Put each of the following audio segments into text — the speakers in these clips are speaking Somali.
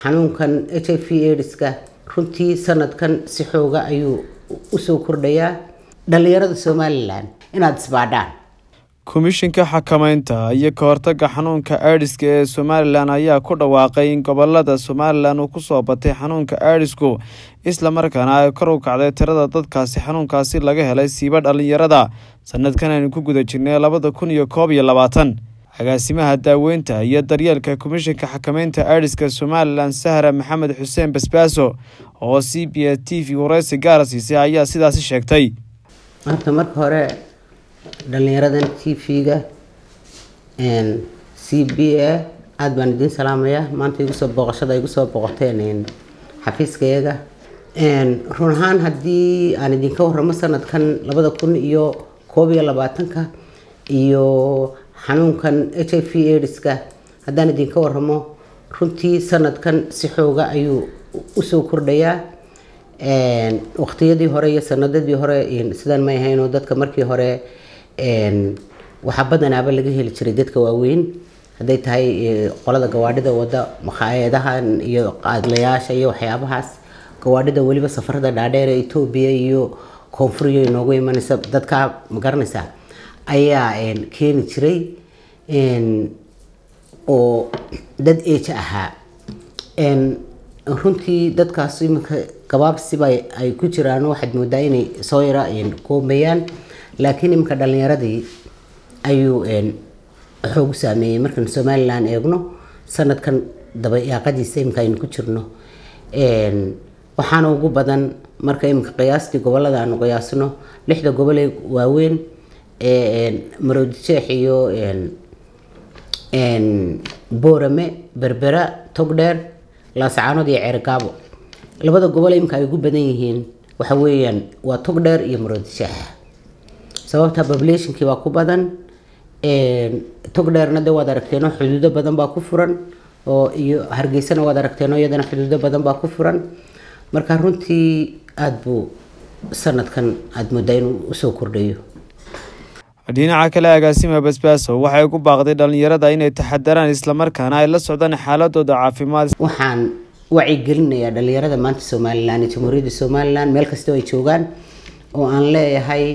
xanuunkan h i v aidska runtii sanadkan si xooga ayuu usoo kordhayaa dhalinyarada somalilan inaad isbaadhaan komishinka xakamaynta iyo ka hortaga xanuunka aidiska ee somalilan ayaa ku dhawaaqay in gobolada somalilan uu kusoo batay xanuunka aidisku islamarkaana ay kor u kacday tirada dadkaasi xanuunkaasi laga helay siiba dhalinyarada sanadkan aynu ku guda jirnay labada kun iyo koob iyo labaatan agaasimaha daaweynta iyo daryeelka komishinka xakamaynta aidiska somalilan sahra maxamed xuseen basbaaso oo c b s t v wareysi gaara siisay ayaa sidaasi sheegtay horta marka hore dhalinyaradan t v-ga c b a aada baan idiin salaamayaa maanta igusoo booqashada igu soo booqoteen xafiiskayaga run ahaan haddii aan idinka waramo sanadkan labada kun iyo koob iyo labaatanka iyo xanuunkan h i v aidska haddaan idinka waramo runtii sanadkan si xooga ayuu usoo kordhayaa waqtiyadii hore iyo sanadadii hore sidaan may ahaynoo dadka markii hore waxaa badanaaba laga heli jiray dadka waaweyn hadday tahay qolada gawaadhida wada makhaayadahan iyo qaadlayaasha iyo waxyaabahaas gawaadhida weliba safarada dhaadheer ee etoobiya iyo koonfuriyo inoogu imanaysa dadkaa magaranaysaa ayaa keeni jiray oo dad eeja ahaa runtii dadkaas iminka gabaabsiba ay ku jiraan waxaad moodaa inay soo yara koobayaan laakiin iminka dhalinyaradii ayuu xoogu saameeyey markaan somalilan eegno sanadkan dabayaaqadiisa iminka aynu ku jirno waxaana ugu badan marka iminka qiyaastii gobolada aanu qiyaasno lixda gobolee waaweyn ee maroodijeex iyo boorame berbera togdheer laasacaanood iyo ceergaabo labada gobol iminka ay ugu badan yihiin waxa weeyaan waa togdheer iyo maroodijeex sababta populationkii baa ku badan togdheerna de waad aragteeno xuduudo badan baa ku furan oo iyo hargeysana waad aragteeno iyadana xuduudo badan baa ku furan marka runtii aada buu sanadkan aada moodaa inuu usoo kordhayo dhinaca kale agaasima basbaaso waxay ku baaqday dhalinyarada inay taxadaraan islamarkaana ay la socdaan xaaladooda caafimaad waxaan wacigelinayaa dhalinyarada maanta somalilan iyo jamhuuriyadda somalilan meel kastoo ay joogaan oo aan leeyahay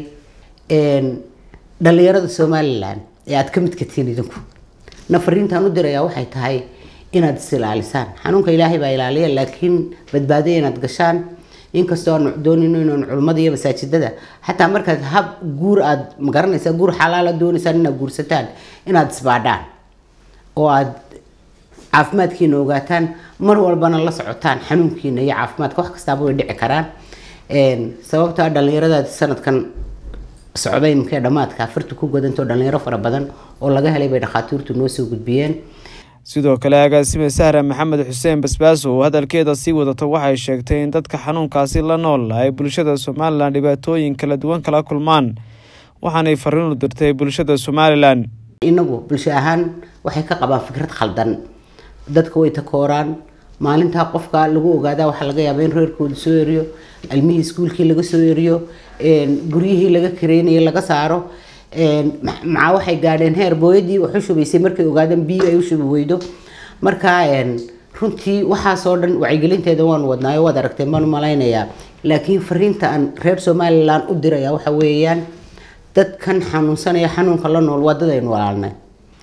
dhalinyarada somalilan ee aada ka midka tihiin idinku nafariintaan u dirayaa waxay tahay inaad is ilaalisaan xanuunka ilaahay baa ilaaliya laakiin badbaadaya inaad gashaan inkastoo aan doonino inaan culimmada iyo masaajidada xataa markaad hab guur aada magaranaysaa guur xalaala doonaysaan inaad guursataan inaad isbaadhaan oo aada caafimaadkiina ogaataan mar walbana la socotaan xanuunkiina iyo caafimaadka wax kastaaba way dhici karaan sababtaa dhalinyaradaad sanadkan socday imkee dhammaadka afarta ku godantoo dhalinyaro fara badan oo laga helay bay dhakhaatiirtu noo soo gudbiyeen sidoo kale agaasime sahra maxamed xuseen basbaaso oo hadalkeeda sii wadato waxay sheegtay in dadka xanuunkaasi la nool ay bulshada somalilan dhibaatooyin kala duwan kala kulmaan waxaanay fariin u dirtay bulshada somalilan inagu bulsho ahaan waxay ka qabaan fikrad khaldan dadka way takooraan maalintaa qofka lagu ogaadaa waxaa laga yaaba in reerkooda soo eriyo ilmihii iskuulkii laga soo eriyo guryihii laga kareynayay laga saaro maxaa waxay gaadheen heer booyadii wax u shubaysay markay ogaadeen biyo ay u shubi weydo marka runtii waxaasoo dhan wacyigelinteeda waanu wadnaayo waad aragteen baan u malaynayaa laakiin fariinta aan reer somalilan u diraya waxa weeyaan dadkan xanuunsanaya xanuunka la nool waa dad aynu walaalnay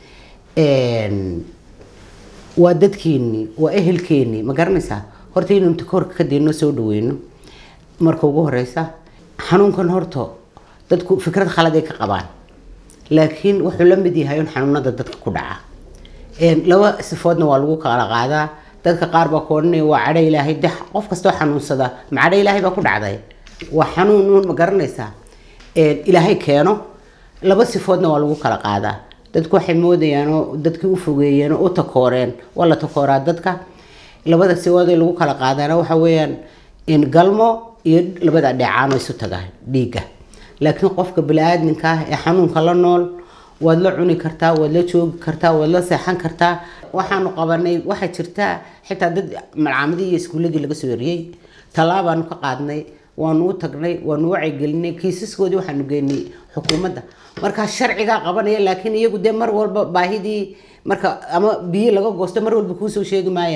waa dadkeenii waa ehelkeenii ma garanaysaa horta inaynu takoorka ka dayno soo dhaweyno marka ugu horeysa xanuunkan horta dadku fikrad khaladay ka qabaan laakiin wuxuu la mid yahay un xanuunada dadka ku dhaca laba sifoodna waa lagu kala qaadaa dadka qaar baa ku odhanaya waa cadho ilaahay de qof kastoo xanuunsada ma cadho ilaahay baa ku dhacday waa xanuun uun ma garanaysaa ilaahay keeno laba sifoodna waa lagu kala qaadaa dadku waxay moodayaan oo dadkii u fogeeyeen oo u takooreen waa la takooraa dadka labada sifood ee lagu kala qaadaana waxa weeyaan galmo iyo labada dheecaan oo isu taga dhiigga laakiin qofka bini-aadminka ah ee xanuunka la nool waad la cuni kartaa waad la joogi kartaa waad la seexan kartaa waxaanu qabanay waxaa jirtaa xitaa dad malcaamadii iyo iskuuladii laga soo eriyey tallaabaanu ka qaadnay waanu u tagnay waanu wacyigelinay kiisaskoodii waxaanu geynay xukuumadda markaa sharcigaa qabanaya laakiin iyagu dee mar walba baahidii marka ama biyo laga goosto mar walba kuusoo sheegi maayaan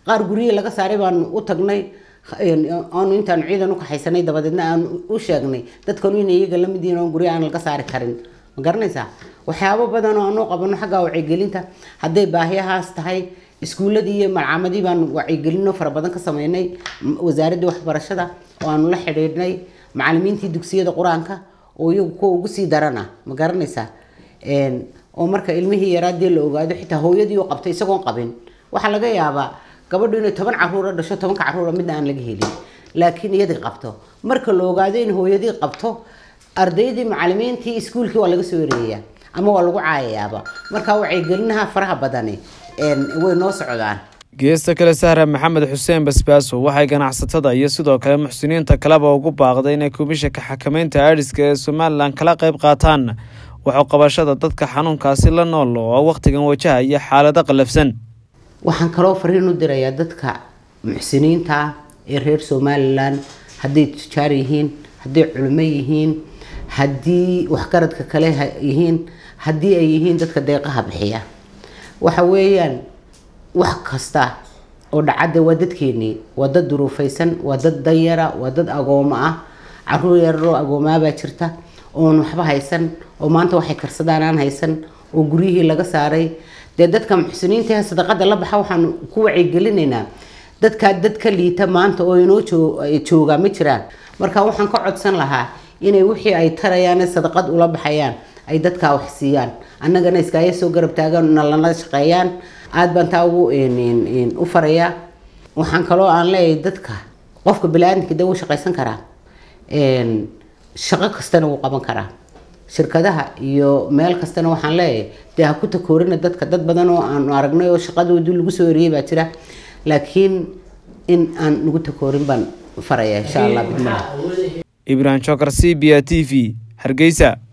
qaar guryihi laga saaray baanu u tagnay aanu intaanu ciidan u kaxaysanay dabadeedna aanu u sheegnay dadkanu in iyaga lamid yihiin oon guryo aan laga saari karin ma garanaysaa waxyaabo badan oo aanu qabano xagga wacyigelinta hadday baahiyahaas tahay iskuuladii iyo malcaamadii baanu wacyigelino fara badan ka sameynay wasaaraddii waxbarashada oo aanu la xidhiidhnay macalimiintii dugsiyada qur-aanka oo iyagu kuwa ugu sii darana ma garanaysaa oo marka ilmihii yaraadii la ogaado xitaa hooyadii u qabtay isagoon qabin waxaa laga yaabaa gabadhu inay toban caruura dhasho tobanka caruura midna aan laga helin laakiin iyadii qabto marka la ogaado in hooyadii qabto ardaydii macalimiintii iskuulkii waa laga soo wareeyaa ama waa lagu caayayaaba marka wacyigelinaha faraha badani way noo socdaan geesta kale sahra maxamed xuseen basbaaso waxay ganacsatada iyo sidoo kale muxsiniinta kaleba ugu baaqday inay komishanka xakameynta aadhiska ee somalilan kala qayb qaataan waxuqabashada dadka xanuunkaasi la nool oo wakhtigan wajahaya xaalado qallafsan waxaan kaloo fariin u dirayaa dadka muxsiniinta ee reer somalilan hadday tujaar yihiin hadday culimo yihiin haddii waxgaradka kale yihiin haddii ay yihiin dadka deeqaha bixiya waxa weeyaan wax kasta oo dhacadda waa dadkeenii waa dad duruufaysan waa dad danyara waa dad agoomo ah caruur yararoo agoomaabaa jirta oon waxba haysan oo maanta waxay karsadaan aan haysan oo guryihii laga saaray dee dadka muxsiniinta sadaqada la baxa waxaanu ku wacyigelinaynaa dadkaa dad ka liita maanta oo inoo joogaa ma jiraan marka waxaan ka codsan lahaa inay wixii ay tarayaan sadaqad ula baxayaan ay dadkaa wax siiyaan annagana iskaaga soo garab taagaan na lala shaqeeyaan aada baan taa ugu u farayaa waxaan kaloo aan leeyahay dadka qofka bani-aadamka de wuu shaqaysan karaa shaqo kastana wuu qaban karaa shirkadaha iyo meel kastana waxaan leeyahay dee ha ku takoorina dadka dad badan oo aanu aragnay oo shaqadoodii lagu soo wariyey baa jira laakiin in aan nagu takoorin baan faraya insha allah bidmala ibrahim jokar c b a t v hargeysa